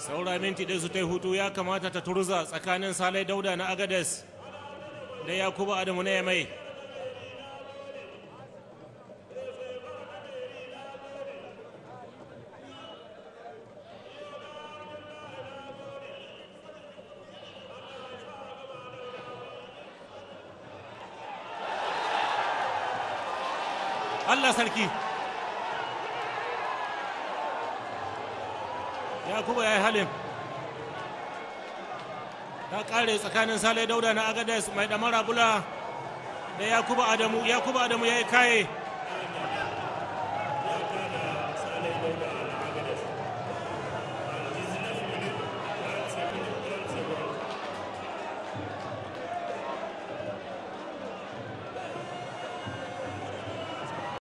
saura minti ɗaya su ta hutu ya kamata ta turza tsakanin salai dauda na agades da yakubu adamu na yamai Allah sarki yakubu ya yi halin ta kare tsakanin sale dauda na agades mai damara bula da yakubu adamu yakubu adamu ya yi kaye ya kada salai dauda